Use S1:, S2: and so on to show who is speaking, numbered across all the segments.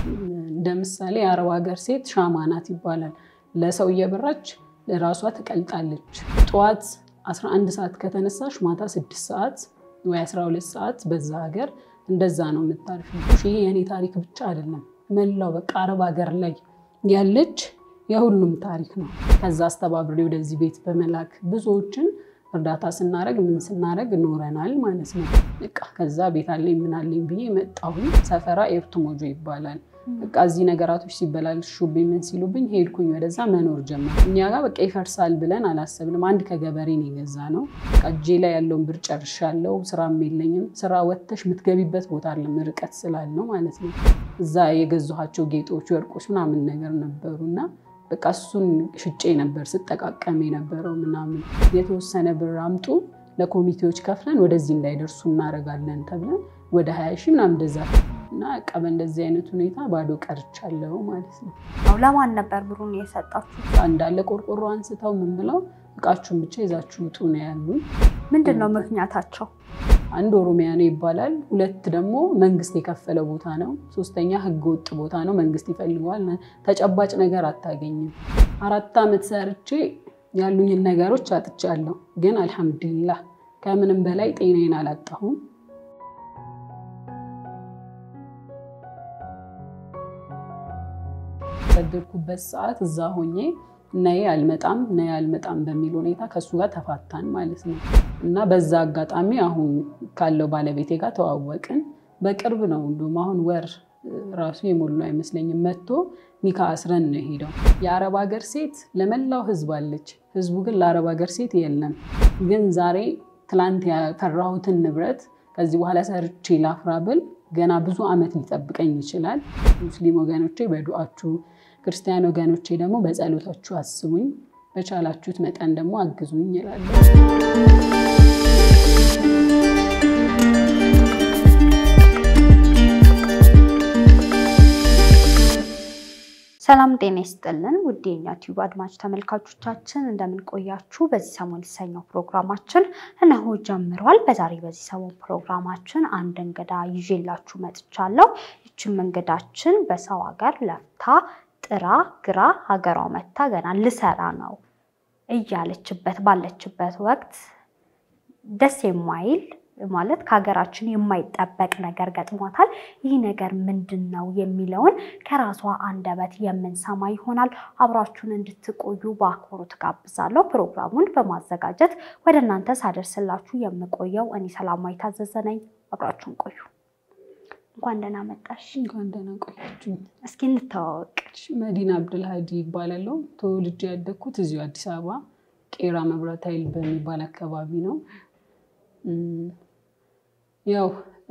S1: እንደ ምሳሌ የአረብ ሀገር ሴት ሻማ ናት ይባላል። ለሰው እየበራች ለራሷ ትቀልጣለች። ጠዋት 11 ሰዓት ከተነሳሽ ማታ 6 ሰዓት ወይ 12 ሰዓት በዛ ሀገር እንደዛ ነው የምታርፊው። ይሄ የእኔ ታሪክ ብቻ አይደለም፣ መላው በቃ አረብ ሀገር ላይ ያለች የሁሉም ታሪክ ነው። ከዛ አስተባብሬ ወደዚህ ቤት በመላክ ብዙዎችን እርዳታ ስናደረግ ምን ስናደረግ ኖረናል ማለት ነው። በቃ ከዛ ቤት አለኝ ምን አለኝ ብዬ መጣሁኝ። ሰፈራ ኤርቱ ሞጆ ይባላል። በቃ እዚህ ነገራቶች ሲበላሹብኝ ምን ሲሉብኝ ሄድኩኝ ወደዛ መኖር ጀመር። እኛ ጋር በቃ ይፈርሳል ብለን አላሰብንም። አንድ ከገበሬ ነው የገዛ ነው። እጄ ላይ ያለውን ብር ጨርሻለሁ። ስራም የለኝም። ስራ ወጥተሽ የምትገቢበት ቦታ አለ ርቀት ስላለው ማለት ነው። እዛ የገዛኋቸው ጌጦች፣ ወርቆች ምናምን ነገር ነበሩ እና በቃ እሱን ሽጬ ነበር ስጠቃቀም የነበረው ምናምን። የተወሰነ ብር አምጡ ለኮሚቴዎች ከፍለን ወደዚህ እንዳይደርሱ እናደርጋለን ተብለን ወደ ሀያ ሺህ ምናምን እንደዛ እና በቃ በእንደዚህ አይነት ሁኔታ ባዶ ቀርቻለሁ ማለት ነው።
S2: ለማን ነበር ብሩን የሰጣችሁ?
S1: እንዳለ ቆርቆሮ አንስተው ምን ብለው እቃችሁን ብቻ ይዛችሁ ውጡ ነው ያሉን።
S2: ምንድን ነው ምክንያታቸው?
S1: አንድ ኦሮሚያ ነው ይባላል። ሁለት ደግሞ መንግስት የከፈለ ቦታ ነው። ሶስተኛ ህገ ወጥ ቦታ ነው፣ መንግስት ይፈልገዋል። ተጨባጭ ነገር አታገኝም። አራት ዓመት ሰርቼ ያሉኝን ነገሮች አጥቻለሁ። ግን አልሐምዱሊላህ ከምንም በላይ ጤናዬን አላጣሁም። ሰደድኩበት ሰዓት እዛ ሆኜ ነይ አልመጣም ነይ አልመጣም በሚል ሁኔታ ከእሱ ጋር ተፋታን ማለት ነው። እና በዛ አጋጣሚ አሁን ካለው ባለቤቴ ጋር ተዋወቅን። በቅርብ ነው እንዲሁም አሁን ወር ራሱ የሞሉ አይመስለኝም። መጥቶ ኒካ አስረን ነው ሄደው። የአረብ ሀገር ሴት ለመላው ህዝብ አለች። ህዝቡ ግን ለአረብ ሀገር ሴት የለም። ግን ዛሬ ትላንት ያፈራሁትን ንብረት ከዚህ በኋላ ሰርቼ ላፍራ ብል ገና ብዙ ዓመት ሊጠብቀኝ ይችላል። ሙስሊም ወገኖቼ በዱአችሁ ክርስቲያን ወገኖቼ ደግሞ በጸሎታችሁ አስቡኝ፣ በቻላችሁት መጠን ደግሞ አግዙኝ ይላለሁ።
S2: ሰላም ጤና ይስጥልን ውድ የኛ ቲዩብ አድማጭ ተመልካቾቻችን እንደምን ቆያችሁ? በዚህ ሰሞን የተሰኘው ፕሮግራማችን እነሆ ጀምሯል። በዛሬ በዚህ ሰሞን ፕሮግራማችን አንድ እንግዳ ይዤላችሁ መጥቻለሁ። ይችም እንግዳችን በሰው ሀገር ለፍታ ጥራ ግራ ሀገሯ መታ ገና ልሰራ ነው እያለችበት ባለችበት ወቅት ደስ የማይል ማለት ከሀገራችን የማይጠበቅ ነገር ገጥሟታል። ይህ ነገር ምንድን ነው የሚለውን ከራሷ አንደበት የምንሰማ ይሆናል። አብራችሁን እንድትቆዩ በአክብሮት ጋብዛለሁ። ፕሮግራሙን በማዘጋጀት ወደ እናንተ ሳደርስላችሁ የምቆየው እኔ ሰላማዊ ታዘዘ ነኝ። አብራችሁን ቆዩ። እንኳን ደህና መጣሽ።
S1: እንኳን ደህና ቆያችሁ።
S2: እስኪ እንተዋወቅ።
S1: መዲና አብድልሃዲ ይባላለሁ። ተወልጄ ያደግኩት እዚሁ አዲስ አበባ ቄራ መብራት ኃይል በሚባል አካባቢ ነው። ያው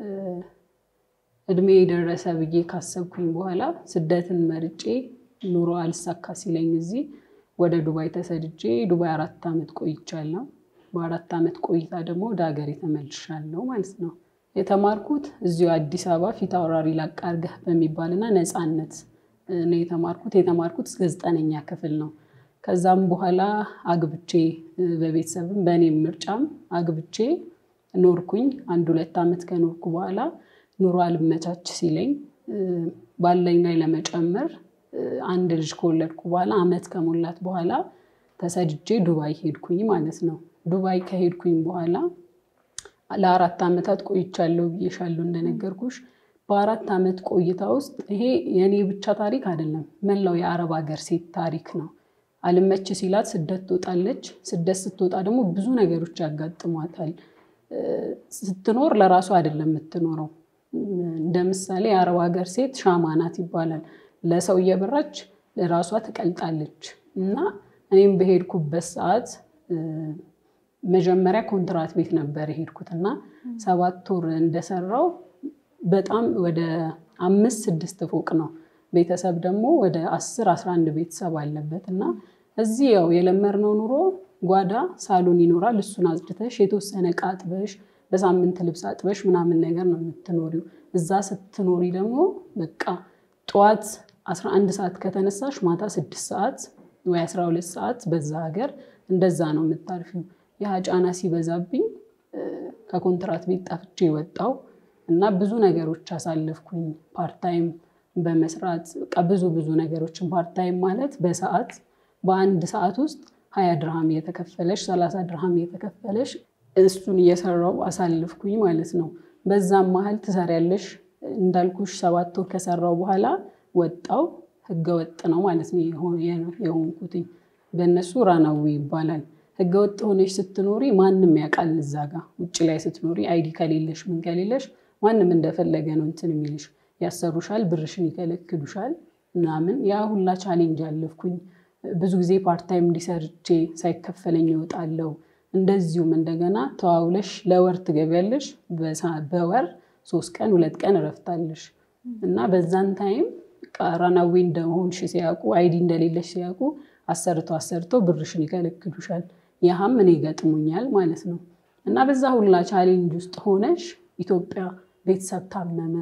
S1: እድሜ የደረሰ ብዬ ካሰብኩኝ በኋላ ስደትን መርጬ ኑሮ አልሳካ ሲለኝ እዚህ ወደ ዱባይ ተሰድጄ ዱባይ አራት ዓመት ቆይቻለሁ። በአራት ዓመት ቆይታ ደግሞ ወደ ሀገሬ ተመልሻለሁ ማለት ነው። የተማርኩት እዚሁ አዲስ አበባ ፊት አውራሪ ላቃርገህ በሚባልና ነፃነት ነው የተማርኩት። የተማርኩት እስከ ዘጠነኛ ክፍል ነው። ከዛም በኋላ አግብቼ በቤተሰብም በእኔም ምርጫም አግብቼ ኖርኩኝ። አንድ ሁለት ዓመት ከኖርኩ በኋላ ኑሮ አልመቻች ሲለኝ ባለኝ ላይ ለመጨመር አንድ ልጅ ከወለድኩ በኋላ ዓመት ከሞላት በኋላ ተሰድጄ ዱባይ ሄድኩኝ ማለት ነው። ዱባይ ከሄድኩኝ በኋላ ለአራት ዓመታት ቆይቻለሁ ብዬሻለሁ እንደነገርኩሽ። በአራት ዓመት ቆይታ ውስጥ ይሄ የእኔ ብቻ ታሪክ አይደለም፣ መላው የአረብ ሀገር ሴት ታሪክ ነው። አልመች ሲላት ስደት ትወጣለች። ስደት ስትወጣ ደግሞ ብዙ ነገሮች ያጋጥሟታል። ስትኖር ለራሷ አይደለም የምትኖረው። እንደ ምሳሌ የአረብ ሀገር ሴት ሻማ ናት ይባላል። ለሰው እየበራች ለራሷ ትቀልጣለች። እና እኔም በሄድኩበት ሰዓት መጀመሪያ ኮንትራት ቤት ነበር የሄድኩት እና ሰባት ወር እንደሰራው በጣም ወደ አምስት ስድስት ፎቅ ነው። ቤተሰብ ደግሞ ወደ አስር አስራ አንድ ቤተሰብ አለበት እና እዚህ ያው የለመድነው ኑሮ ጓዳ ሳሎን ይኖራል። እሱን አጽድተሽ የተወሰነ ዕቃ አጥበሽ በሳምንት ልብስ አጥበሽ ምናምን ነገር ነው የምትኖሪው። እዛ ስትኖሪ ደግሞ በቃ ጠዋት 11 ሰዓት ከተነሳሽ ማታ 6 ሰዓት ወይ 12 ሰዓት በዛ ሀገር እንደዛ ነው የምታርፊው። ያ ጫና ሲበዛብኝ ከኮንትራት ቤት ጠፍቼ ወጣው እና ብዙ ነገሮች አሳለፍኩኝ። ፓርታይም በመስራት በቃ ብዙ ብዙ ነገሮችን ፓርታይም ማለት በሰዓት በአንድ ሰዓት ውስጥ ሀያ ድርሃም እየተከፈለሽ ሰላሳ ድርሃም እየተከፈለሽ እሱን እየሰራው አሳልፍኩኝ ማለት ነው። በዛም መሀል ትሰሪያለሽ እንዳልኩሽ ሰባት ወር ከሰራው በኋላ ወጣው ህገወጥ ነው ማለት ነው የሆንኩትኝ። በእነሱ ራናዊ ይባላል። ህገወጥ ሆነሽ ስትኖሪ ማንም ያውቃል። እዛ ጋ ውጭ ላይ ስትኖሪ አይዲ ከሌለሽ ምን ከሌለሽ ማንም እንደፈለገ ነው እንትን የሚልሽ ያሰሩሻል፣ ብርሽን ይከለክሉሻል ምናምን። ያ ሁላ ቻሌንጅ አለፍኩኝ። ብዙ ጊዜ ፓርታይም እንዲሰርቼ ሳይከፈለኝ እወጣለሁ። እንደዚሁም እንደገና ተዋውለሽ ለወር ትገቢያለሽ። በወር ሶስት ቀን ሁለት ቀን እረፍታለሽ እና በዛን ታይም ራናዊ እንደሆንሽ ሲያውቁ አይዲ እንደሌለሽ ሲያውቁ አሰርቶ አሰርቶ ብርሽን ይከለክሉሻል። ያህም እኔ ገጥሞኛል ማለት ነው እና በዛ ሁላ ቻሌንጅ ውስጥ ሆነሽ ኢትዮጵያ ቤተሰብ ታመመ፣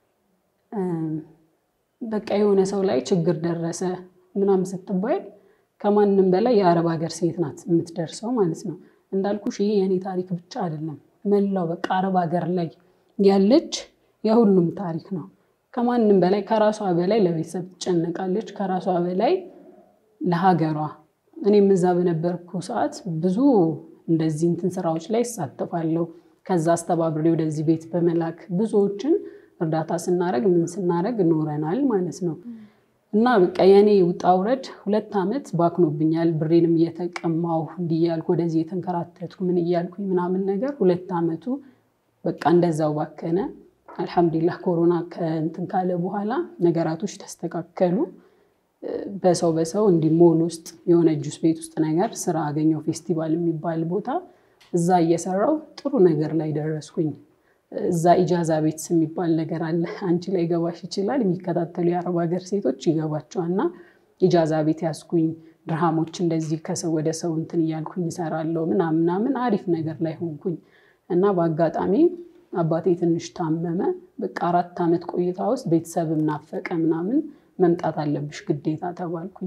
S1: በቃ የሆነ ሰው ላይ ችግር ደረሰ ምናምን ስትባይ ከማንም በላይ የአረብ ሀገር ሴት ናት የምትደርሰው ማለት ነው። እንዳልኩሽ ይሄ የእኔ ታሪክ ብቻ አይደለም፣ መላው በቃ አረብ ሀገር ላይ ያለች የሁሉም ታሪክ ነው። ከማንም በላይ ከራሷ በላይ ለቤተሰብ ትጨነቃለች፣ ከራሷ በላይ ለሀገሯ። እኔም እዛ በነበርኩ ሰዓት ብዙ እንደዚህ እንትን ስራዎች ላይ ይሳተፋለሁ። ከዛ አስተባብሬ ወደዚህ ቤት በመላክ ብዙዎችን እርዳታ ስናደርግ ምን ስናደርግ ኖረናል ማለት ነው። እና በቃ የኔ ውጣ ውረድ ሁለት ዓመት ባክኖብኛል። ብሬንም እየተቀማሁ እንዲህ እያልኩ ወደዚህ የተንከራተትኩ ምን እያልኩኝ ምናምን ነገር ሁለት ዓመቱ በቃ እንደዛው ባከነ። አልሐምዱሊላህ ኮሮና ከእንትን ካለ በኋላ ነገራቶች ተስተካከሉ። በሰው በሰው እንዲህ ሞል ውስጥ የሆነ ጁስ ቤት ውስጥ ነገር ስራ አገኘው ፌስቲቫል የሚባል ቦታ እዛ እየሰራው ጥሩ ነገር ላይ ደረስኩኝ። እዛ ኢጃዛ ቤት የሚባል ነገር አለ። አንቺ ላይ ገባሽ ይችላል። የሚከታተሉ የአረብ ሀገር ሴቶች ይገባቸዋል። እና ኢጃዛ ቤት ያስኩኝ ድርሃሞች እንደዚህ ከሰው ወደ ሰው እንትን እያልኩኝ እሰራለሁ ምናምን ምናምን አሪፍ ነገር ላይ ሆንኩኝ እና በአጋጣሚ አባቴ ትንሽ ታመመ። በቃ አራት ዓመት ቆይታ ውስጥ ቤተሰብም ናፈቀ ምናምን መምጣት አለብሽ ግዴታ ተባልኩኝ።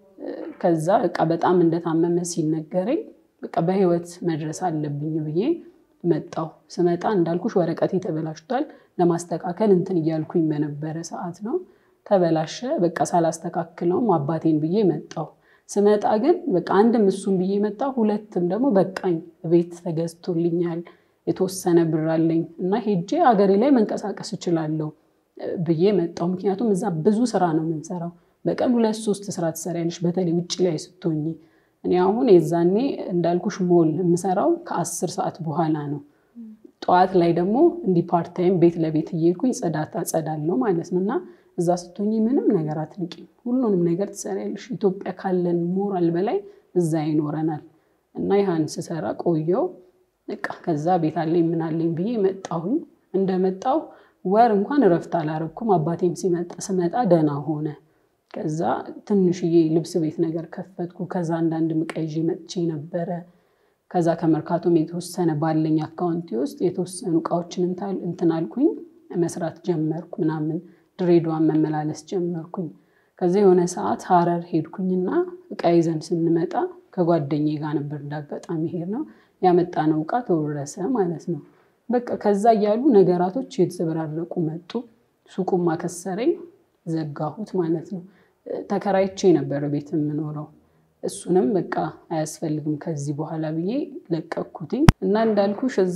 S1: ከዛ በቃ በጣም እንደታመመ ሲነገረኝ በቃ በህይወት መድረስ አለብኝ ብዬ መጣሁ። ስመጣ እንዳልኩሽ ወረቀቴ ተበላሽቷል። ለማስተካከል እንትን እያልኩኝ በነበረ ሰዓት ነው ተበላሸ። በቃ ሳላስተካክለውም አባቴን ብዬ መጣሁ። ስመጣ ግን በቃ አንድም እሱን ብዬ መጣሁ፣ ሁለትም ደግሞ በቃኝ ቤት ተገዝቶልኛል የተወሰነ ብር አለኝ እና ሄጄ አገሬ ላይ መንቀሳቀስ እችላለሁ ብዬ መጣሁ። ምክንያቱም እዛ ብዙ ስራ ነው የምንሰራው። በቀን ሁለት ሶስት ስራ ትሰሪያለሽ፣ በተለይ ውጭ ላይ ስትሆኚ። እኔ አሁን የዛኔ እንዳልኩሽ ሞል የምሰራው ከአስር ሰዓት በኋላ ነው። ጠዋት ላይ ደግሞ እንዲህ ፓርታይም ቤት ለቤት እየሄድኩኝ ጽዳት አጸዳለሁ ማለት ነው። እና እዛ ስትሆኚ ምንም ነገር አትንቂም፣ ሁሉንም ነገር ትሰሪያለሽ። ኢትዮጵያ ካለን ሞራል በላይ እዛ ይኖረናል። እና ይህን ስሰራ ቆየው በቃ ከዛ ቤት አለኝ ምን አለኝ ብዬ መጣሁኝ። እንደመጣሁ ወር እንኳን እረፍት አላረኩም። አባቴም ስመጣ ደህና ሆነ። ከዛ ትንሽዬ ልብስ ቤት ነገር ከፈትኩ። ከዛ አንዳንድ ዕቃ ይዤ መጥቼ ነበረ። ከዛ ከመርካቶም የተወሰነ ባለኝ አካውንቲ ውስጥ የተወሰኑ እቃዎችን እንትን አልኩኝ፣ መስራት ጀመርኩ ምናምን። ድሬዳዋን መመላለስ ጀመርኩኝ። ከዛ የሆነ ሰዓት ሀረር ሄድኩኝና እቃ ይዘን ስንመጣ ከጓደኛዬ ጋር ነበር እንዳጋጣሚ ሄድ ነው ያመጣነው እቃ ተወረሰ ማለት ነው። በቃ ከዛ እያሉ ነገራቶች የተዘበራረቁ መጡ። ሱቁም አከሰረኝ፣ ዘጋሁት ማለት ነው። ተከራይቼ ነበር ቤት የምኖረው። እሱንም በቃ አያስፈልግም ከዚህ በኋላ ብዬ ለቀኩትኝ እና እንዳልኩሽ እዛ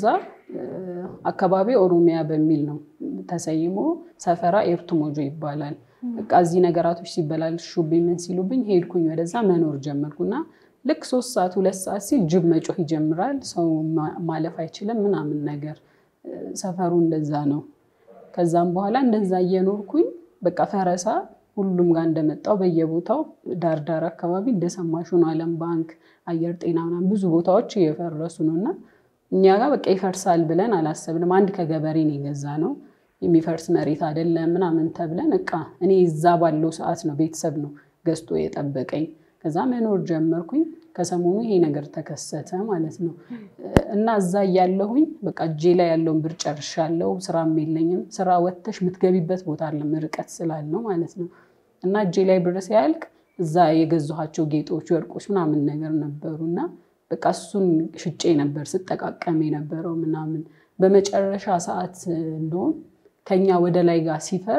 S1: አካባቢ ኦሮሚያ በሚል ነው ተሰይሞ ሰፈራ ኤርቱ ሞጆ ይባላል። በቃ እዚህ ነገራቶች ሲበላሹብኝ ምን ሲሉብኝ ሄድኩኝ ወደዛ መኖር ጀመርኩና ልክ ሶስት ሰዓት ሁለት ሰዓት ሲል ጅብ መጮህ ይጀምራል። ሰው ማለፍ አይችልም ምናምን ነገር ሰፈሩ እንደዛ ነው። ከዛም በኋላ እንደዛ እየኖርኩኝ በቃ ፈረሳ ሁሉም ጋር እንደመጣው በየቦታው ዳር ዳር አካባቢ እንደሰማሹ ነው። ዓለም ባንክ፣ አየር ጤና ምናምን ብዙ ቦታዎች እየፈረሱ ነው እና እኛ ጋር በቃ ይፈርሳል ብለን አላሰብንም። አንድ ከገበሬ ነው የገዛ ነው የሚፈርስ መሬት አይደለም ምናምን ተብለን እቃ እኔ እዛ ባለው ሰዓት ነው ቤተሰብ ነው ገዝቶ የጠበቀኝ። ከዛ መኖር ጀመርኩኝ። ከሰሞኑ ይሄ ነገር ተከሰተ ማለት ነው እና እዛ እያለሁኝ በቃ እጄ ላይ ያለውን ብር ጨርሻለሁ። ስራም የለኝም። ስራ ወጥተሽ የምትገቢበት ቦታ አለም ርቀት ስላለው ማለት ነው እና እጄ ላይ ብር ሲያልቅ እዛ የገዛኋቸው ጌጦች፣ ወርቆች ምናምን ነገር ነበሩ እና በቃ እሱን ሽጬ ነበር ስጠቃቀም የነበረው ምናምን። በመጨረሻ ሰዓት እንደውም ከኛ ወደ ላይ ጋር ሲፈርስ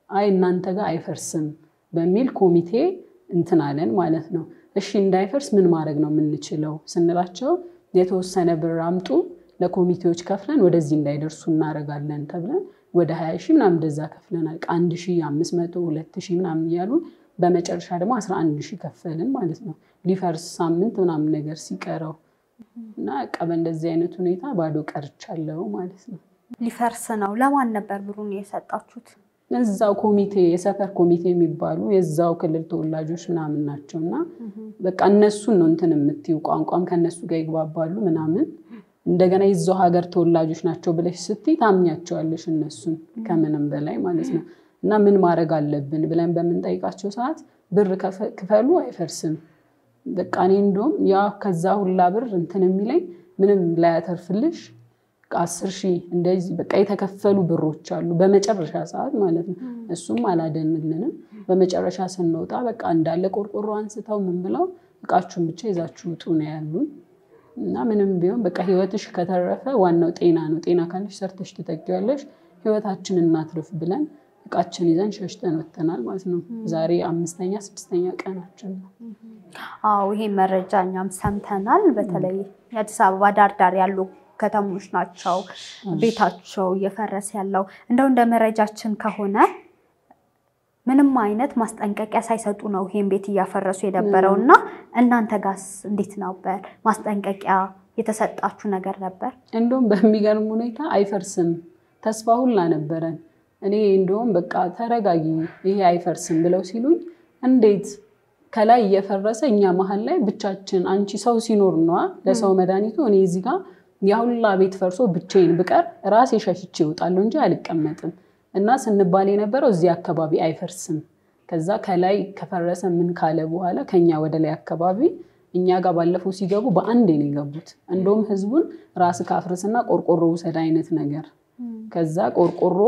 S1: አይ እናንተ ጋር አይፈርስም በሚል ኮሚቴ እንትን አለን ማለት ነው። እሺ እንዳይፈርስ ምን ማድረግ ነው የምንችለው ስንላቸው የተወሰነ ብር አምጡ ለኮሚቴዎች ከፍለን ወደዚህ እንዳይደርሱ እናደርጋለን ተብለን ወደ ሀያ ሺህ ምናምን እንደዛ ከፍለናል። አንድ ሺህ አምስት መቶ ሁለት ሺህ ምናምን እያሉ በመጨረሻ ደግሞ አስራ አንድ ሺህ ከፈልን ማለት ነው። ሊፈርስ ሳምንት ምናምን ነገር ሲቀረው እና በቃ በእንደዚህ አይነት ሁኔታ ባዶ ቀርቻለሁ ማለት ነው።
S2: ሊፈርስ ነው። ለማን ነበር ብሩን የሰጣችሁት?
S1: እዛው ኮሚቴ የሰፈር ኮሚቴ የሚባሉ የዛው ክልል ተወላጆች ምናምን ናቸው እና በቃ እነሱን ነው እንትን የምትዩ ቋንቋም ከእነሱ ጋር ይግባባሉ ምናምን እንደገና የዛው ሀገር ተወላጆች ናቸው ብለሽ ስትይ ታምኛቸዋለሽ እነሱን ከምንም በላይ ማለት ነው። እና ምን ማድረግ አለብን ብለን በምንጠይቃቸው ሰዓት ብር ክፈሉ አይፈርስም። በቃ እኔ እንደውም ያ ከዛ ሁላ ብር እንትን የሚለኝ ምንም ላያተርፍልሽ አስር ሺህ እንደዚህ በቃ የተከፈሉ ብሮች አሉ በመጨረሻ ሰዓት ማለት ነው። እሱም አላደንልንም። በመጨረሻ ስንወጣ በቃ እንዳለ ቆርቆሮ አንስተው ምን ብለው እቃችሁን ብቻ ይዛችሁ ውጡ ነው ያሉን። እና ምንም ቢሆን በቃ ህይወትሽ ከተረፈ ዋናው ጤና ነው። ጤና ካለሽ ሰርተሽ ትጠጊዋለሽ። ህይወታችንን እናትርፍ ብለን እቃችን ይዘን ሸሽተን ወጥተናል ማለት ነው። ዛሬ አምስተኛ ስድስተኛ ቀናችን ነው።
S2: አዎ ይሄ መረጃ እኛም ሰምተናል። በተለይ የአዲስ አበባ ዳር ዳር ያሉ ከተሞች ናቸው ቤታቸው እየፈረሰ ያለው። እንደው እንደ መረጃችን ከሆነ ምንም አይነት ማስጠንቀቂያ ሳይሰጡ ነው ይሄን ቤት እያፈረሱ የነበረው እና እናንተ ጋስ እንዴት ነበር? ማስጠንቀቂያ የተሰጣችሁ ነገር ነበር?
S1: እንደውም በሚገርም ሁኔታ አይፈርስም ተስፋ ሁላ ነበረን። እኔ እንደውም በቃ ተረጋጊ፣ ይሄ አይፈርስም ብለው ሲሉኝ እንዴት ከላይ እየፈረሰ እኛ መሀል ላይ ብቻችን፣ አንቺ ሰው ሲኖር ነዋ ለሰው መድኃኒቱ። እኔ እዚህ ጋር የሁላ ቤት ፈርሶ ብቻዬን ብቀር ራሴ ሸሽቼ እወጣለሁ እንጂ አልቀመጥም። እና ስንባል የነበረው እዚህ አካባቢ አይፈርስም። ከዛ ከላይ ከፈረሰ ምን ካለ በኋላ ከኛ ወደ ላይ አካባቢ እኛ ጋር ባለፈው ሲገቡ በአንዴ ነው የገቡት። እንደውም ህዝቡን ራስ ካፍርስና ቆርቆሮ ውሰድ አይነት ነገር ከዛ ቆርቆሮ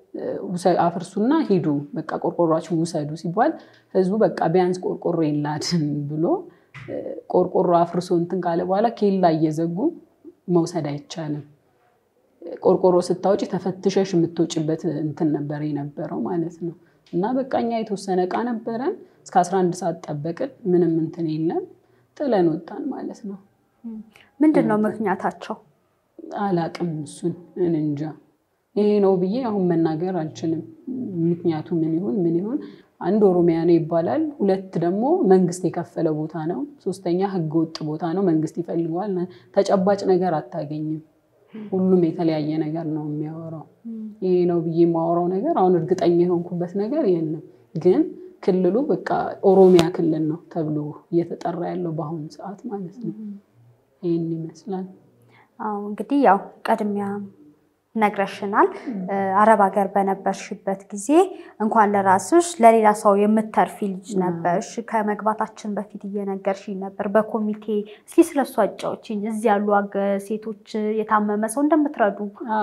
S1: አፍርሱና ሂዱ በቃ ቆርቆሯችሁ ውሰዱ ሲባል ህዝቡ በቃ ቢያንስ ቆርቆሮ የላድን ብሎ ቆርቆሮ አፍርሶ እንትን ካለ በኋላ ኬላ እየዘጉ መውሰድ አይቻልም። ቆርቆሮ ስታወጪ ተፈትሸሽ የምትወጭበት እንትን ነበር የነበረው ማለት ነው። እና በቃ እኛ የተወሰነ እቃ ነበረን እስከ 11 ሰዓት ጠበቅን። ምንም እንትን የለም ጥለን ወጣን ማለት ነው።
S2: ምንድን ነው ምክንያታቸው?
S1: አላቅም እሱን እንጃ ይሄ ነው ብዬ አሁን መናገር አልችልም። ምክንያቱ ምን ይሁን ምን ይሁን አንድ ኦሮሚያ ነው ይባላል። ሁለት ደግሞ መንግስት የከፈለ ቦታ ነው። ሶስተኛ ህገ ወጥ ቦታ ነው። መንግስት ይፈልገዋል። ተጨባጭ ነገር አታገኝም። ሁሉም የተለያየ ነገር ነው የሚያወራው። ይሄ ነው ብዬ የማወራው ነገር አሁን እርግጠኛ የሆንኩበት ነገር የለም። ግን ክልሉ በቃ ኦሮሚያ ክልል ነው ተብሎ እየተጠራ ያለው በአሁኑ ሰዓት ማለት ነው። ይህን ይመስላል።
S2: አዎ እንግዲህ ያው ቀድሚያ ነግረሽናል። አረብ ሀገር በነበርሽበት ጊዜ እንኳን ለራስሽ ለሌላ ሰው የምተርፊ ልጅ ነበርሽ። ከመግባታችን በፊት እየነገርሽኝ ነበር በኮሚቴ። እስኪ ስለሱ አጫዎችኝ። እዚህ ያሉ ሴቶች የታመመ ሰው እንደምትረዱ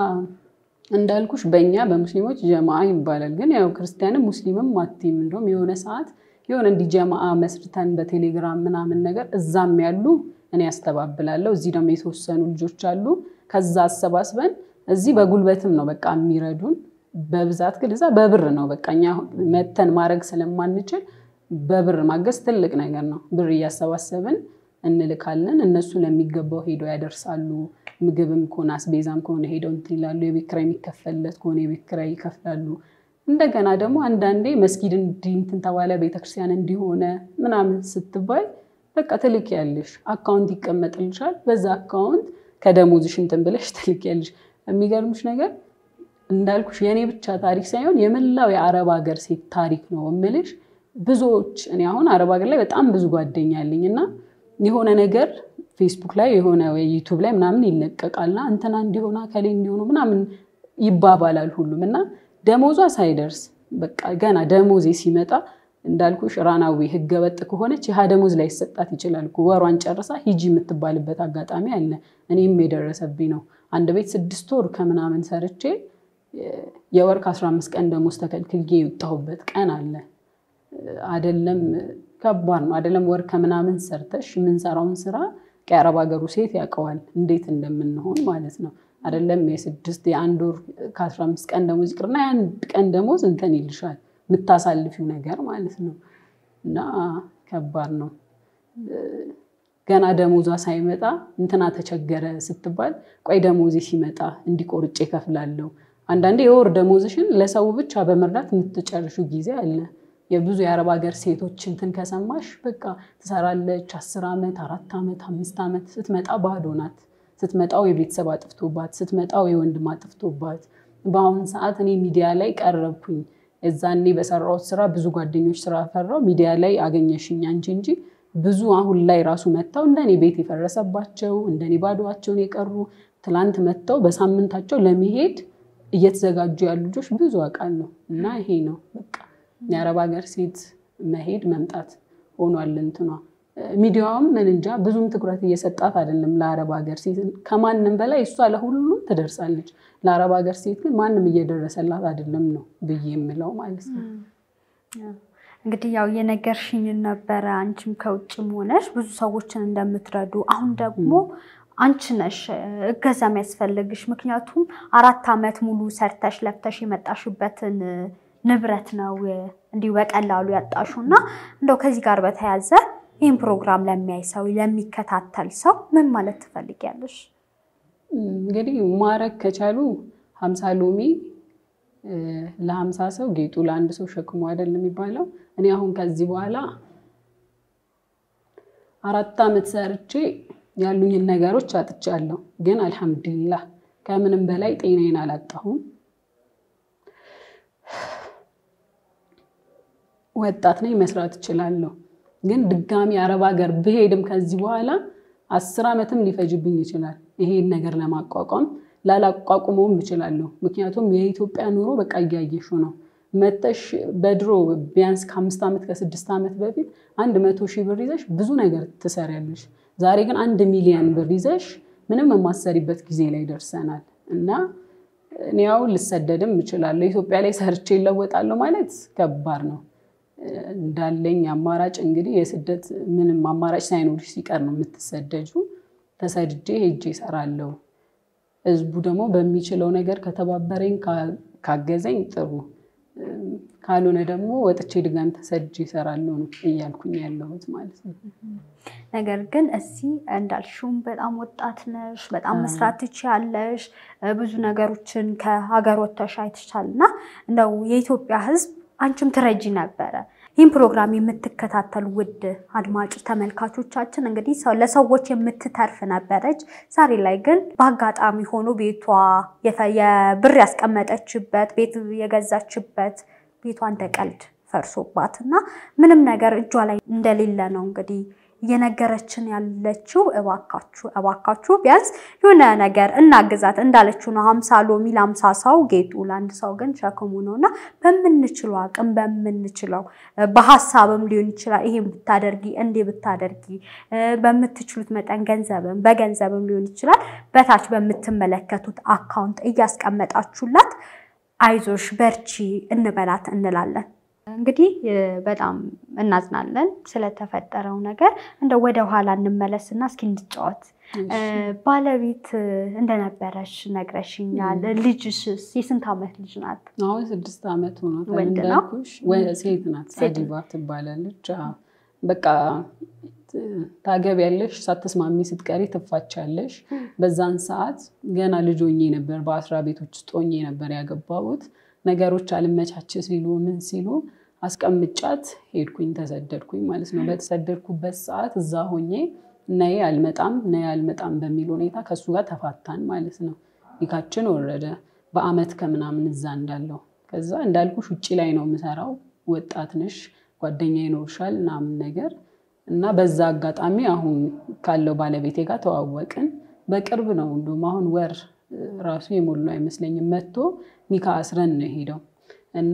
S1: እንዳልኩሽ በእኛ በሙስሊሞች ጀማአ ይባላል። ግን ያው ክርስቲያንም ሙስሊምም አትይም። እንደውም የሆነ ሰዓት የሆነ እንዲህ ጀማአ መስርተን በቴሌግራም ምናምን ነገር እዛም ያሉ እኔ ያስተባብላለሁ። እዚህ ደግሞ የተወሰኑ ልጆች አሉ። ከዛ አሰባስበን እዚህ በጉልበትም ነው በቃ የሚረዱን። በብዛት ግን እዛ በብር ነው በቃ እኛ መተን ማድረግ ስለማንችል በብር ማገዝ ትልቅ ነገር ነው። ብር እያሰባሰብን እንልካለን። እነሱ ለሚገባው ሄደው ያደርሳሉ። ምግብም ከሆነ አስቤዛም ከሆነ ሄደው እንትን ይላሉ። የቤት ኪራይ የሚከፈልለት ከሆነ የቤት ኪራይ ይከፍላሉ። እንደገና ደግሞ አንዳንዴ መስጊድ እንዲህ እንትን ተባለ ቤተክርስቲያን እንዲሆነ ምናምን ስትባይ በቃ ትልኪያለሽ። አካውንት ይቀመጥልሻል። በዛ አካውንት ከደሞዝሽ እንትን ብለሽ ትልኪያለሽ። የሚገርምሽ ነገር እንዳልኩሽ የእኔ ብቻ ታሪክ ሳይሆን የመላው የአረብ ሀገር ሴት ታሪክ ነው እምልሽ። ብዙዎች እኔ አሁን አረብ ሀገር ላይ በጣም ብዙ ጓደኛ አለኝ እና የሆነ ነገር ፌስቡክ ላይ የሆነ ዩቱብ ላይ ምናምን ይለቀቃልና እንትና እንዲሆና ከሌ እንዲሆኑ ምናምን ይባባላል ሁሉም እና ደሞዟ ሳይደርስ በቃ ገና ደሞዜ ሲመጣ እንዳልኩሽ ራናዊ ህገወጥ ከሆነች ይህ ደሞዝ ላይ ይሰጣት ይችላል። ወሯን ጨርሳ ሂጂ የምትባልበት አጋጣሚ አለ። እኔም የደረሰብኝ ነው። አንድ ቤት ስድስት ወር ከምናምን ሰርቼ የወር ከአስራ አምስት ቀን ደሞዝ ተከልክዬ የወጣሁበት ቀን አለ። አደለም ከባድ ነው። አደለም ወር ከምናምን ሰርተሽ የምንሰራውን ስራ የአረብ ሀገሩ ሴት ያውቀዋል እንዴት እንደምንሆን ማለት ነው። አደለም የስድስት የአንድ ወር ከአስራ አምስት ቀን ደሞዝ ይቅርና የአንድ ቀን ደሞዝ እንትን ይልሻል የምታሳልፊው ነገር ማለት ነው እና ከባድ ነው። ገና ደሞዟ ሳይመጣ እንትና ተቸገረ ስትባል ቆይ ደሞዜ ሲመጣ እንዲቆርጬ እከፍላለሁ። አንዳንዴ የወር ደሞዝሽን ለሰው ብቻ በመርዳት የምትጨርሹ ጊዜ አለ። የብዙ የአረብ ሀገር ሴቶች እንትን ከሰማሽ በቃ ትሰራለች አስር ዓመት አራት ዓመት አምስት ዓመት ስትመጣ ባዶ ናት። ስትመጣው የቤተሰብ አጥፍቶባት፣ ስትመጣው የወንድም አጥፍቶባት። በአሁን ሰዓት እኔ ሚዲያ ላይ ቀረብኩኝ። እዛኔ በሰራሁት ስራ ብዙ ጓደኞች ስራ ፈራው ሚዲያ ላይ አገኘሽኝ አንቺ እንጂ ብዙ አሁን ላይ ራሱ መጥተው እንደኔ ቤት የፈረሰባቸው እንደኔ ባዶዋቸውን የቀሩ ትላንት መጥተው በሳምንታቸው ለመሄድ እየተዘጋጁ ያሉ ልጆች ብዙ አውቃለሁ። እና ይሄ ነው በቃ የአረብ ሀገር ሴት መሄድ መምጣት ሆኗል እንትኗ። ሚዲያውም ምን እንጃ ብዙም ትኩረት እየሰጣት አይደለም ለአረብ ሀገር ሴት። ከማንም በላይ እሷ ለሁሉም ትደርሳለች። ለአረብ ሀገር ሴት ግን ማንም እየደረሰላት አይደለም ነው ብዬ የምለው ማለት ነው።
S2: እንግዲህ ያው የነገርሽኝን ነበረ አንቺም ከውጭም ሆነሽ ብዙ ሰዎችን እንደምትረዱ አሁን ደግሞ አንቺ ነሽ እገዛ የሚያስፈልግሽ። ምክንያቱም አራት ዓመት ሙሉ ሰርተሽ ለፍተሽ የመጣሽበትን ንብረት ነው እንዲሁ በቀላሉ ያጣሹ እና እንደው ከዚህ ጋር በተያያዘ ይህን ፕሮግራም ለሚያይ ሰው ለሚከታተል ሰው ምን ማለት ትፈልጊያለሽ?
S1: እንግዲህ ማረግ ከቻሉ ሀምሳ ሎሚ ለሀምሳ ሰው ጌጡ ለአንድ ሰው ሸክሙ አይደል የሚባለው። እኔ አሁን ከዚህ በኋላ አራት ዓመት ሰርቼ ያሉኝን ነገሮች አጥቻለሁ። ግን አልሐምዱሊላህ ከምንም በላይ ጤናዬን አላጣሁም። ወጣት ነኝ፣ መስራት እችላለሁ። ግን ድጋሚ አረብ ሀገር ብሄድም ከዚህ በኋላ አስር ዓመትም ሊፈጅብኝ ይችላል ይሄን ነገር ለማቋቋም ላላቋቁመውም እችላለሁ። ምክንያቱም የኢትዮጵያ ኑሮ በቃ እያየሹ ነው። መጠሽ በድሮ ቢያንስ ከአምስት ዓመት ከስድስት ዓመት በፊት አንድ መቶ ሺህ ብር ይዘሽ ብዙ ነገር ትሰሪያለሽ። ዛሬ ግን አንድ ሚሊዮን ብር ይዘሽ ምንም የማሰሪበት ጊዜ ላይ ደርሰናል እና እኔ ያው ልሰደድም እችላለሁ። ኢትዮጵያ ላይ ሰርቼ ይለወጣለሁ ማለት ከባድ ነው። እንዳለኝ አማራጭ እንግዲህ የስደት ምንም አማራጭ ሳይኖርሽ ሲቀር ነው የምትሰደጁ። ተሰድጄ ሄጄ እሰራለሁ። ህዝቡ ደግሞ በሚችለው ነገር ከተባበረኝ ካገዘኝ ጥሩ፣ ካልሆነ ደግሞ ወጥቼ ድጋሚ ተሰድጄ እሰራለሁ ነው እያልኩኝ ያለሁት ማለት ነው።
S2: ነገር ግን እዚህ እንዳልሽውም በጣም ወጣት ነሽ፣ በጣም መስራት ትችያለሽ፣ ብዙ ነገሮችን ከሀገር ወጥተሽ አይተሻል እና እንደው የኢትዮጵያ ህዝብ አንቺም ትረጂ ነበረ። ይህን ፕሮግራም የምትከታተሉ ውድ አድማጭ ተመልካቾቻችን እንግዲህ ለሰዎች የምትተርፍ ነበረች። ዛሬ ላይ ግን በአጋጣሚ ሆኖ ቤቷ የብር ያስቀመጠችበት ቤት የገዛችበት ቤቷ እንደ ቀልድ ፈርሶባት እና ምንም ነገር እጇ ላይ እንደሌለ ነው እንግዲህ እየነገረችን ያለችው እባካችሁ እባካችሁ ቢያንስ የሆነ ነገር እናግዛት እንዳለችው ነው። ሀምሳ ሎሚ ለሀምሳ ሰው ጌጡ ለአንድ ሰው ግን ሸክሙ ነው እና በምንችለው አቅም በምንችለው በሀሳብም ሊሆን ይችላል። ይሄን ብታደርጊ እንዲህ ብታደርጊ በምትችሉት መጠን ገንዘብም በገንዘብም ሊሆን ይችላል። በታች በምትመለከቱት አካውንት እያስቀመጣችሁላት አይዞሽ በርቺ እንበላት እንላለን። እንግዲህ በጣም እናዝናለን ስለተፈጠረው ነገር። እንደ ወደ ኋላ እንመለስና እስኪ እንጫወት። ባለቤት እንደነበረሽ ነግረሽኛል። ልጅሽስ የስንት ዓመት ልጅ ናት?
S1: አሁን ስድስት ዓመት ሆኖታል።
S2: ወንድ ነው?
S1: እንዳልኩሽ ሴት ናት። አዲባ ትባላለች። አዎ። በቃ ታገቢያለሽ፣ ሳትስማሚ ስትቀሪ ትፋቻለሽ። በዛን ሰዓት ገና ልጅ ሆኜ ነበር፣ በአስራ ቤቶች ውስጥ ሆኜ ነበር ያገባሁት። ነገሮች አልመቻች ሲሉ ምን ሲሉ አስቀምጫት ሄድኩኝ፣ ተሰደድኩኝ ማለት ነው። በተሰደድኩበት ሰዓት እዛ ሆኜ ነይ አልመጣም ነይ አልመጣም በሚል ሁኔታ ከእሱ ጋር ተፋታን ማለት ነው። ኒካችን ወረደ በአመት ከምናምን እዛ እንዳለው። ከዛ እንዳልኩሽ ውጭ ላይ ነው የምሰራው። ወጣት ነሽ፣ ጓደኛ ይኖርሻል ምናምን ነገር እና በዛ አጋጣሚ አሁን ካለው ባለቤቴ ጋር ተዋወቅን። በቅርብ ነው እንዲሁም አሁን ወር ራሱ የሞሉ አይመስለኝም መጥቶ ኒካ አስረን ነው የሄደው እና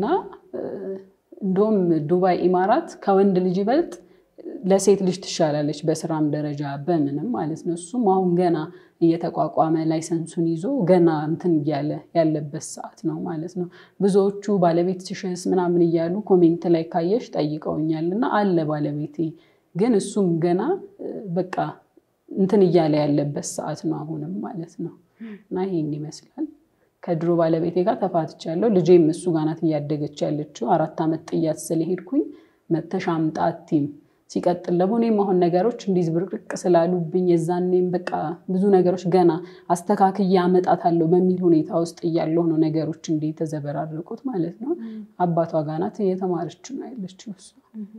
S1: እንደውም ዱባይ ኢማራት ከወንድ ልጅ ይበልጥ ለሴት ልጅ ትሻላለች በስራም ደረጃ በምንም ማለት ነው። እሱም አሁን ገና እየተቋቋመ ላይሰንሱን ይዞ ገና እንትን እያለ ያለበት ሰዓት ነው ማለት ነው። ብዙዎቹ ባለቤት ትሽስ ምናምን እያሉ ኮሜንት ላይ ካየሽ ጠይቀውኛል እና አለ ባለቤቴ ግን እሱም ገና በቃ እንትን እያለ ያለበት ሰዓት ነው አሁንም ማለት ነው። እና ይሄን ይመስላል። ከድሮ ባለቤቴ ጋር ተፋትቻለሁ። ልጄም እሱ ጋር ናት እያደገች ያለችው። አራት ዓመት ጥያት ስለሄድኩኝ መተሽ አምጣ አትይም። ሲቀጥል ደግሞ እኔም አሁን ነገሮች እንዲህ ዝብርቅርቅ ስላሉብኝ የዛኔም በቃ ብዙ ነገሮች ገና አስተካክዬ አመጣታለሁ በሚል ሁኔታ ውስጥ እያለሁ ነው ነገሮች እንዲህ የተዘበራረቁት ማለት ነው። አባቷ ጋር ናት እየተማረች ነው ያለችው እሷ።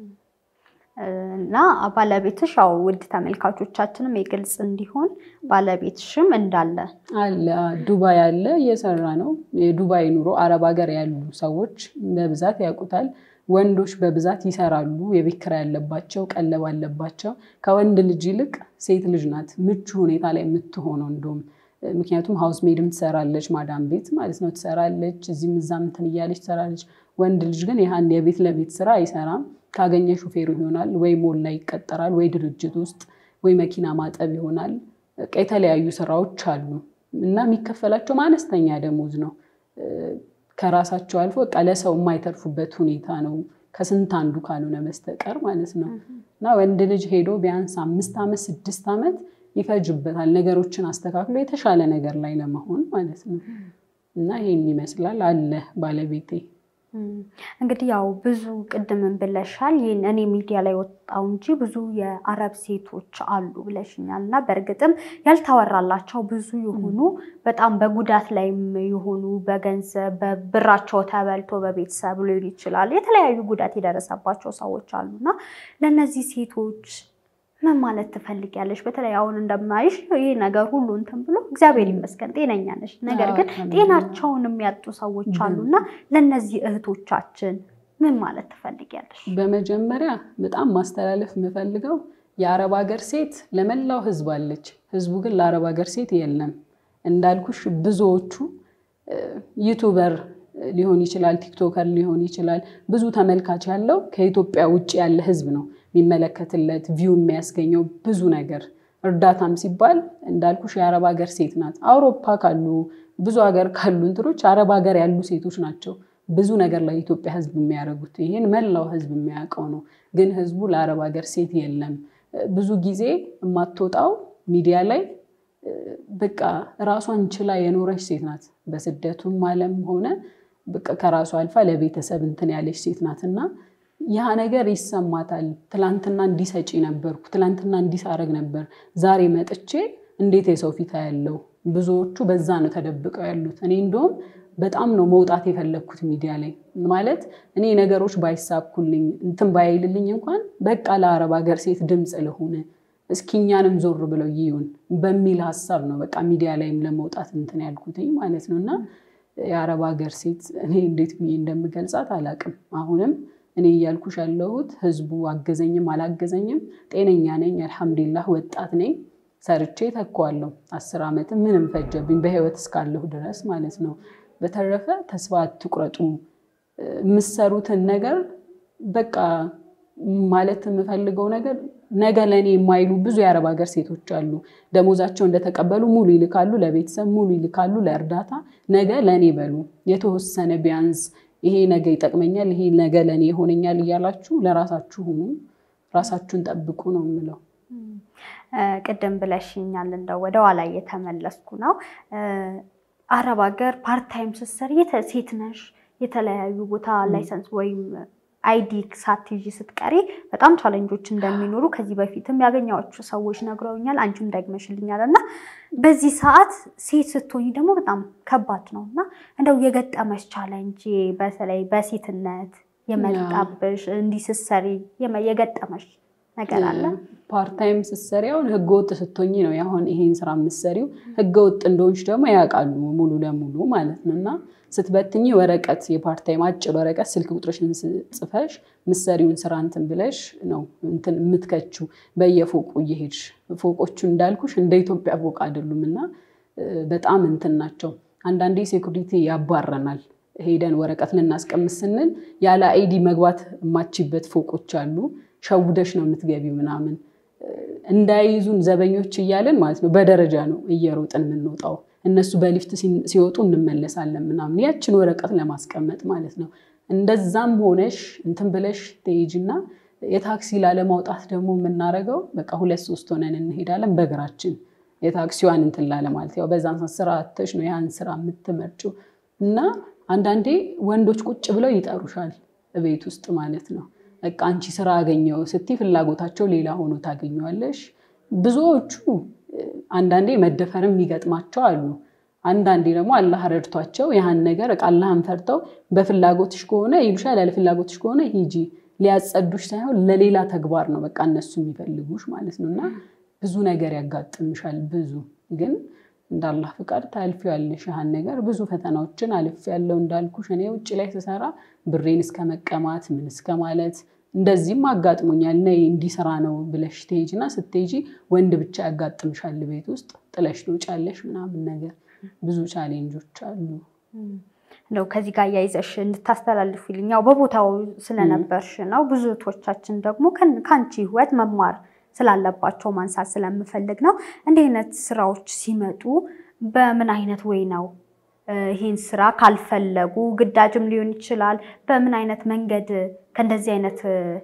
S2: እና ባለቤትሽ ያው ውድ ተመልካቾቻችንም የግልጽ እንዲሆን ባለቤትሽም እንዳለ
S1: አለ ዱባይ አለ እየሰራ ነው። የዱባይ ኑሮ አረብ ሀገር ያሉ ሰዎች በብዛት ያውቁታል። ወንዶች በብዛት ይሰራሉ። የቤት ኪራይ ያለባቸው፣ ቀለብ አለባቸው። ከወንድ ልጅ ይልቅ ሴት ልጅ ናት ምቹ ሁኔታ ላይ የምትሆነው እንደውም ምክንያቱም ሀውስ ሜድም ትሰራለች፣ ማዳም ቤት ማለት ነው ትሰራለች። እዚህም እዛም እንትን እያለች ትሰራለች። ወንድ ልጅ ግን ይህን የቤት ለቤት ስራ አይሰራም። ካገኘ ሹፌሩ ይሆናል ወይ ሞል ላይ ይቀጠራል ወይ ድርጅት ውስጥ ወይ መኪና ማጠብ ይሆናል። በቃ የተለያዩ ስራዎች አሉ እና የሚከፈላቸው አነስተኛ ደሞዝ ነው። ከራሳቸው አልፎ በቃ ለሰው የማይተርፉበት ሁኔታ ነው ከስንት አንዱ ካልሆነ በስተቀር ማለት ነው። እና ወንድ ልጅ ሄዶ ቢያንስ አምስት ዓመት ስድስት ዓመት ይፈጅበታል ነገሮችን አስተካክሎ የተሻለ ነገር ላይ ለመሆን ማለት ነው። እና ይሄን ይመስላል አለ ባለቤቴ
S2: እንግዲህ ያው ብዙ ቅድምን ብለሻል። ይህን እኔ ሚዲያ ላይ ወጣው እንጂ ብዙ የአረብ ሴቶች አሉ ብለሽኛል። እና በእርግጥም ያልተወራላቸው ብዙ የሆኑ በጣም በጉዳት ላይም የሆኑ በገንዘብ በብራቸው ተበልቶ በቤተሰብ ሊሆን ይችላል የተለያዩ ጉዳት የደረሰባቸው ሰዎች አሉ እና ለእነዚህ ሴቶች ምን ማለት ትፈልጊያለሽ? በተለይ አሁን እንደማይሽ ይህ ነገር ሁሉ እንትን ብሎ እግዚአብሔር ይመስገን ጤነኛ ነሽ። ነገር ግን ጤናቸውን የሚያጡ ሰዎች አሉና ለእነዚህ እህቶቻችን ምን ማለት ትፈልጊያለሽ?
S1: በመጀመሪያ በጣም ማስተላለፍ የምፈልገው የአረብ ሀገር ሴት ለመላው ሕዝብ አለች። ሕዝቡ ግን ለአረብ ሀገር ሴት የለም። እንዳልኩሽ ብዙዎቹ ዩቱበር ሊሆን ይችላል፣ ቲክቶከር ሊሆን ይችላል። ብዙ ተመልካች ያለው ከኢትዮጵያ ውጭ ያለ ሕዝብ ነው የሚመለከትለት ቪው የሚያስገኘው ብዙ ነገር እርዳታም ሲባል እንዳልኩሽ የአረብ ሀገር ሴት ናት። አውሮፓ ካሉ ብዙ ሀገር ካሉ እንትኖች አረብ ሀገር ያሉ ሴቶች ናቸው ብዙ ነገር ላይ ኢትዮጵያ ህዝብ የሚያደርጉት። ይህን መላው ህዝብ የሚያውቀው ነው። ግን ህዝቡ ለአረብ ሀገር ሴት የለም። ብዙ ጊዜ የማትወጣው ሚዲያ ላይ በቃ ራሷን ችላ የኖረች ሴት ናት። በስደቱም ዓለም ሆነ በቃ ከራሷ አልፋ ለቤተሰብ እንትን ያለች ሴት ናት እና ያ ነገር ይሰማታል። ትላንትና እንዲሰጪ ነበርኩ፣ ትላንትና እንዲሳረግ ነበር፣ ዛሬ መጥቼ እንዴት የሰው ፊት ያለው ብዙዎቹ በዛ ነው ተደብቀው ያሉት። እኔ እንደውም በጣም ነው መውጣት የፈለግኩት ሚዲያ ላይ ማለት እኔ ነገሮች ባይሳኩልኝ እንትን ባይልልኝ እንኳን በቃ ለአረብ ሀገር ሴት ድምፅ ለሆነ እስኪ እኛንም ዞር ብለው ይዩን በሚል ሀሳብ ነው በቃ ሚዲያ ላይም ለመውጣት እንትን ያልኩትኝ ማለት ነው። እና የአረብ ሀገር ሴት እኔ እንዴት ብዬ እንደምገልጻት አላቅም አሁንም እኔ እያልኩሽ ያለሁት ህዝቡ አገዘኝም አላገዘኝም ጤነኛ ነኝ፣ አልሐምዱሊላህ ወጣት ነኝ፣ ሰርቼ ተኳለሁ። አስር ዓመትም ምንም ፈጀብኝ በህይወት እስካለሁ ድረስ ማለት ነው። በተረፈ ተስፋ አትቁረጡ። የምሰሩትን ነገር በቃ ማለት የምፈልገው ነገር ነገ ለእኔ የማይሉ ብዙ የአረብ ሀገር ሴቶች አሉ። ደሞዛቸው እንደተቀበሉ ሙሉ ይልካሉ፣ ለቤተሰብ ሙሉ ይልካሉ፣ ለእርዳታ ነገ ለእኔ በሉ የተወሰነ ቢያንስ ይሄ ነገ ይጠቅመኛል፣ ይሄ ነገ ለእኔ ይሆነኛል እያላችሁ ለራሳችሁ ሁኑ፣ ራሳችሁን ጠብቁ ነው የምለው።
S2: ቅድም ብለሽኛል፣ እንደው ወደ ኋላ እየተመለስኩ ነው። አረብ ሀገር ፓርታይም ስትሰሪ ሴት ነሽ፣ የተለያዩ ቦታ ላይሰንስ ወይም አይዲ ሳትይዥ ስትቀሪ በጣም ቻለንጆች እንደሚኖሩ ከዚህ በፊትም ያገኘኋቸው ሰዎች ነግረውኛል። አንቺም ደግመሽልኛል እና በዚህ ሰዓት ሴት ስትሆኝ ደግሞ በጣም ከባድ ነው እና እንደው የገጠመሽ ቻለንጅ በተለይ በሴትነት የመጣብሽ እንዲህ ስትሰሪ የገጠመሽ ነገር አለ?
S1: ፓርታይም ስትሰሪ አሁን ህገወጥ ስትሆኝ ነው አሁን ይሄን ስራ የምትሰሪው። ህገወጥ እንደሆንሽ ደግሞ ያውቃሉ ሙሉ ለሙሉ ማለት ነው እና ስትበትኝ ወረቀት የፓርታይም አጭር ወረቀት ስልክ ቁጥርሽን ጽፈሽ ምሰሪውን ስራ እንትን ብለሽ ነው እንትን የምትከችው በየፎቁ እየሄድሽ ፎቆቹ እንዳልኩሽ እንደ ኢትዮጵያ ፎቅ አይደሉም እና በጣም እንትን ናቸው። አንዳንዴ ሴኩሪቲ ያባረናል። ሄደን ወረቀት ልናስቀምጥ ስንል ያለ አይዲ መግባት የማችበት ፎቆች አሉ። ሸውደሽ ነው የምትገቢው ምናምን እንዳይዙን ዘበኞች እያለን ማለት ነው። በደረጃ ነው እየሮጥን የምንወጣው። እነሱ በሊፍት ሲወጡ እንመለሳለን ምናምን ያችን ወረቀት ለማስቀመጥ ማለት ነው። እንደዛም ሆነሽ እንትን ብለሽ ትሄጂና የታክሲ ላለማውጣት ደግሞ የምናደርገው በቃ ሁለት ሶስት ሆነን እንሄዳለን በእግራችን የታክሲዋን እንትን ላለ ማለት ያው በዛን ሰዓት ስራ አተሽ ነው ያን ስራ የምትመርጭው እና አንዳንዴ ወንዶች ቁጭ ብለው ይጠሩሻል ቤት ውስጥ ማለት ነው። በቃ አንቺ ስራ አገኘው ስትይ ፍላጎታቸው ሌላ ሆኖ ታገኘዋለሽ። ብዙዎቹ አንዳንዴ መደፈርም የሚገጥማቸው አሉ። አንዳንዴ ደግሞ አላህ ረድቷቸው ያህን ነገር በቃ አላህን ፈርተው በፍላጎትሽ ከሆነ ይሉሻል፣ ያለ ፍላጎትሽ ከሆነ ሂጂ ሊያጸዱሽ ሳይሆን ለሌላ ተግባር ነው በቃ እነሱ የሚፈልጉሽ ማለት ነው። እና ብዙ ነገር ያጋጥምሻል። ብዙ ግን እንደ አላህ ፍቃድ ታልፊያለሽ ያህን ነገር። ብዙ ፈተናዎችን አልፌያለሁ እንዳልኩሽ እኔ ውጭ ላይ ስሰራ ብሬን እስከ መቀማት ምን እስከ ማለት እንደዚህም አጋጥሞኛል። ነይ እንዲህ ስራ ነው ብለሽ ትሄጂ እና ስትሄጂ ወንድ ብቻ ያጋጥምሻል ቤት ውስጥ ጥለሽ ትውጫለሽ ምናምን ነገር ብዙ ቻሌንጆች አሉ።
S2: እንደው ከዚህ ጋር እያይዘሽ እንድታስተላልፊልኝ ያው በቦታው ስለነበርሽ ነው። ብዙ እህቶቻችን ደግሞ ከአንቺ ህይወት መማር ስላለባቸው ማንሳት ስለምፈልግ ነው። እንዲህ አይነት ስራዎች ሲመጡ በምን አይነት ወይ ነው ይህን ስራ ካልፈለጉ ግዳጅም ሊሆን ይችላል። በምን አይነት መንገድ ከእንደዚህ አይነት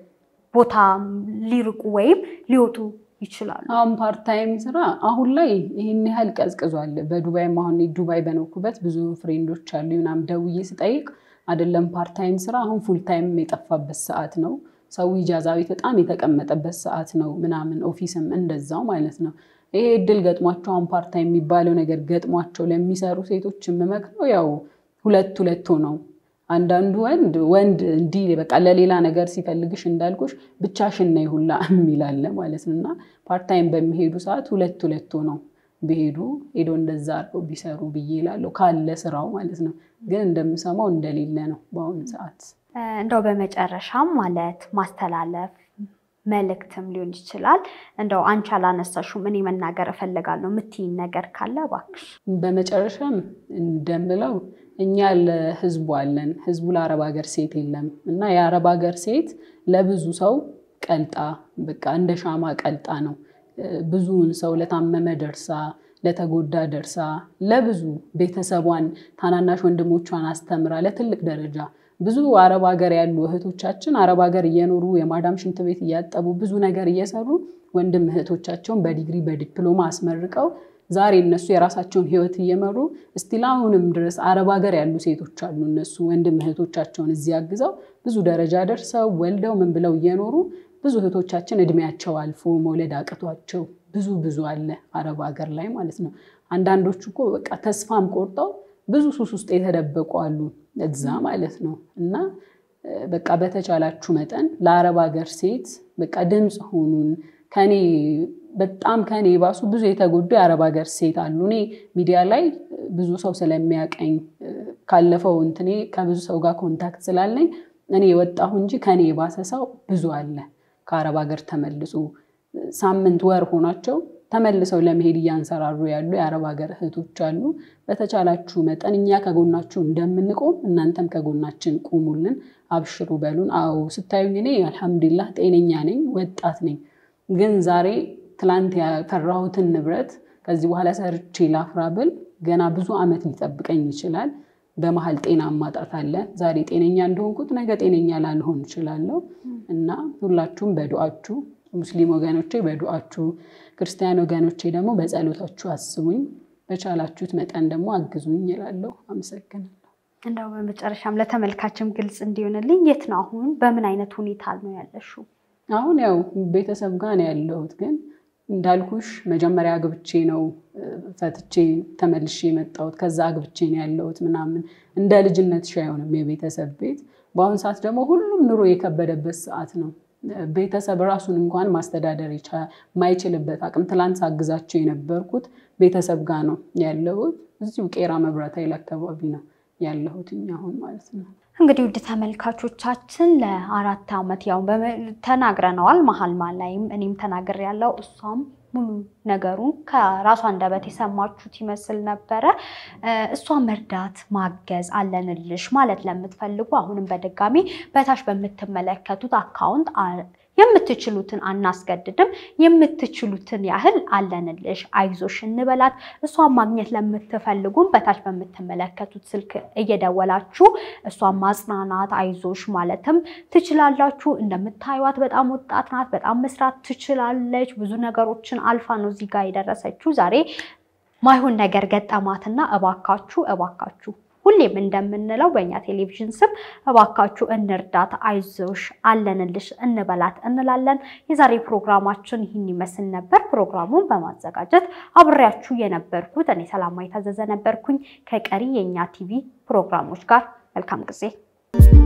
S2: ቦታ ሊርቁ ወይም ሊወጡ ይችላሉ?
S1: አሁን ፓርታይም ስራ አሁን ላይ ይህን ያህል ቀዝቅዟል። በዱባይም አሁን ዱባይ በኖርኩበት ብዙ ፍሬንዶች አሉ ምናምን ደውዬ ስጠይቅ አይደለም ፓርታይም ስራ አሁን ፉልታይም የጠፋበት ሰዓት ነው። ሰው ኢጃዛ ቤት በጣም የተቀመጠበት ሰዓት ነው ምናምን ኦፊስም እንደዛው ማለት ነው። ይሄ እድል ገጥሟቸው አሁን ፓርታይም የሚባለው ነገር ገጥሟቸው ለሚሰሩ ሴቶች የምመክረው ያው ሁለት ሁለት ሆነው አንዳንዱ ወንድ ወንድ እንዲህ በቃ ለሌላ ነገር ሲፈልግሽ እንዳልኩሽ ብቻሽን ነይ ሁላ የሚላለ ማለት ነው። እና ፓርታይም በሚሄዱ ሰዓት ሁለት ሁለት ሆነው ቢሄዱ ሄዶ እንደዛ አድርገው ቢሰሩ ብዬ እላለሁ። ካለ ስራው ማለት ነው። ግን እንደምሰማው እንደሌለ ነው በአሁኑ ሰዓት።
S2: እንደው በመጨረሻም ማለት ማስተላለፍ መልእክትም ሊሆን ይችላል። እንደው አንቺ አላነሳሽም እኔ መናገር እፈልጋለሁ የምትይኝ ነገር ካለ እባክሽ።
S1: በመጨረሻም እንደምለው እኛ ለህዝቡ አለን። ህዝቡ ለአረብ ሀገር ሴት የለም እና የአረብ ሀገር ሴት ለብዙ ሰው ቀልጣ በቃ እንደ ሻማ ቀልጣ ነው። ብዙውን ሰው ለታመመ ደርሳ፣ ለተጎዳ ደርሳ፣ ለብዙ ቤተሰቧን ታናናሽ ወንድሞቿን አስተምራ ለትልቅ ደረጃ ብዙ አረብ ሀገር ያሉ እህቶቻችን አረብ ሀገር እየኖሩ የማዳም ሽንት ቤት እያጠቡ ብዙ ነገር እየሰሩ ወንድም እህቶቻቸውን በዲግሪ በዲፕሎማ አስመርቀው ዛሬ እነሱ የራሳቸውን ህይወት እየመሩ እስቲል አሁንም ድረስ አረብ ሀገር ያሉ ሴቶች አሉ። እነሱ ወንድም እህቶቻቸውን እዚህ አግዘው ብዙ ደረጃ ደርሰው ወልደው ምን ብለው እየኖሩ ብዙ እህቶቻችን እድሜያቸው አልፎ መውለድ አቅቷቸው ብዙ ብዙ አለ አረብ ሀገር ላይ ማለት ነው። አንዳንዶቹ እኮ በቃ ተስፋም ቆርጠው ብዙ ሱስ ውስጥ የተደበቁ አሉ እዛ ማለት ነው። እና በቃ በተቻላችሁ መጠን ለአረብ ሀገር ሴት በቃ ድምፅ ሁኑን። ከኔ በጣም ከኔ የባሱ ብዙ የተጎዱ የአረብ ሀገር ሴት አሉ። እኔ ሚዲያ ላይ ብዙ ሰው ስለሚያቀኝ ካለፈው እንትኔ ከብዙ ሰው ጋር ኮንታክት ስላለኝ እኔ የወጣሁ እንጂ ከኔ የባሰ ሰው ብዙ አለ። ከአረብ ሀገር ተመልሶ ሳምንት ወር ሆናቸው ተመልሰው ለመሄድ እያንሰራሩ ያሉ የአረብ ሀገር እህቶች አሉ። በተቻላችሁ መጠን እኛ ከጎናችሁ እንደምንቆም እናንተም ከጎናችን ቁሙልን፣ አብሽሩ በሉን። አዎ ስታዩኝ እኔ አልሐምዱሊላህ ጤነኛ ነኝ፣ ወጣት ነኝ። ግን ዛሬ ትላንት ያፈራሁትን ንብረት ከዚህ በኋላ ሰርቼ ላፍራ ብል ገና ብዙ ዓመት ሊጠብቀኝ ይችላል። በመሀል ጤና ማጣት አለ። ዛሬ ጤነኛ እንደሆንኩት ነገ ጤነኛ ላልሆን እችላለሁ እና ሁላችሁም በዱአችሁ ሙስሊም ወገኖቼ በዱአችሁ ክርስቲያን ወገኖቼ ደግሞ በጸሎታችሁ አስቡኝ። በቻላችሁት መጠን ደግሞ አግዙኝ እላለሁ። አመሰግናለሁ።
S2: እንደው በመጨረሻም ለተመልካችም ግልጽ እንዲሆንልኝ የት ነው አሁን በምን አይነት ሁኔታ ነው ያለሽው?
S1: አሁን ያው ቤተሰብ ጋር ነው ያለሁት። ግን እንዳልኩሽ መጀመሪያ አግብቼ ነው ፈትቼ ተመልሼ የመጣሁት። ከዛ አግብቼ ነው ያለሁት ምናምን እንደ ልጅነትሽ አይሆንም የቤተሰብ ቤት። በአሁኑ ሰዓት ደግሞ ሁሉም ኑሮ የከበደበት ሰዓት ነው። ቤተሰብ ራሱን እንኳን ማስተዳደር የማይችልበት አቅም። ትላንት ሳግዛቸው የነበርኩት ቤተሰብ ጋር ነው ያለሁት። እዚሁ ቄራ መብራት ኃይል አካባቢ ነው ያለሁት አሁን ማለት ነው።
S2: እንግዲህ ውድ ተመልካቾቻችን ለአራት ዓመት ያው ተናግረነዋል። መሀል መሀል ላይም እኔም ተናግር ያለው እሷም ሙሉ ነገሩን ከራሷ አንደበት የሰማችሁት ይመስል ነበረ። እሷ መርዳት ማገዝ አለንልሽ ማለት ለምትፈልጉ አሁንም በድጋሚ በታች በምትመለከቱት አካውንት የምትችሉትን አናስገድድም። የምትችሉትን ያህል አለንልሽ፣ አይዞሽ እንበላት። እሷን ማግኘት ለምትፈልጉም በታች በምትመለከቱት ስልክ እየደወላችሁ እሷን ማጽናናት፣ አይዞሽ ማለትም ትችላላችሁ። እንደምታዩት በጣም ወጣት ናት። በጣም መስራት ትችላለች። ብዙ ነገሮችን አልፋ ነው እዚህ ጋር የደረሰችው። ዛሬ ማይሆን ነገር ገጠማትና እባካችሁ እባካችሁ ሁሌም እንደምንለው በእኛ ቴሌቪዥን ስም እባካችሁ እንርዳት፣ አይዞሽ፣ አለንልሽ እንበላት እንላለን። የዛሬ ፕሮግራማችን ይህን ይመስል ነበር። ፕሮግራሙን በማዘጋጀት አብሬያችሁ የነበርኩት እኔ ሰላማዊ ታዘዘ ነበርኩኝ። ከቀሪ የእኛ ቲቪ ፕሮግራሞች ጋር መልካም ጊዜ